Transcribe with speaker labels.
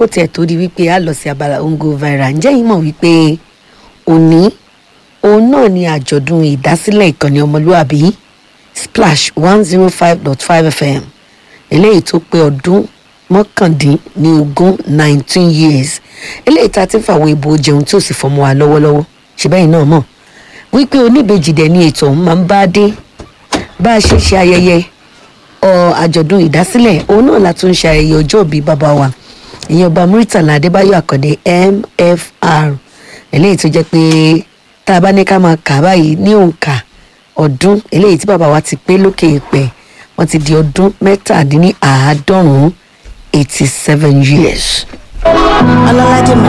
Speaker 1: kó tiẹ̀ tó di wípé a lọ sí abala ongo viral ǹjẹ́ yìí mọ̀ wípé òní òun náà ni àjọ̀dún ìdásílẹ̀ ìkànnì ọmọlúwàbí splash one zero five dot five fm eléyìí tó pé ọdún mọ́kàndínlógún nineteen years eléyìí tá a ti ń fàwọn ìbò jẹun tí ò sì fọmọ wa lọ́wọ́lọ́wọ́ ṣùgbọ́n náà mọ̀ wípé oníbejì dẹ̀ ni ètò ọ̀hún máa ń bá dé bá a ṣe ṣe ayẹyẹ ọ àjọ̀dún ìdásílẹ̀ òun náà la tún ṣe ayẹyẹ ọjọ́ òbí bàbá wa ìyẹn ọba muritala adébáyọ̀ àkàndé mfr eléyìí tó jẹ́ pé tá a bá ní ká máa kà báyìí ní òǹkà ọdún eléyìí tí bàbá wa ti pé lókè ìpẹ́ wọ́n ti di ọdún mẹ́tàdínní àádọ́rùn-ún eighty seven years.
Speaker 2: ọlọ́ládé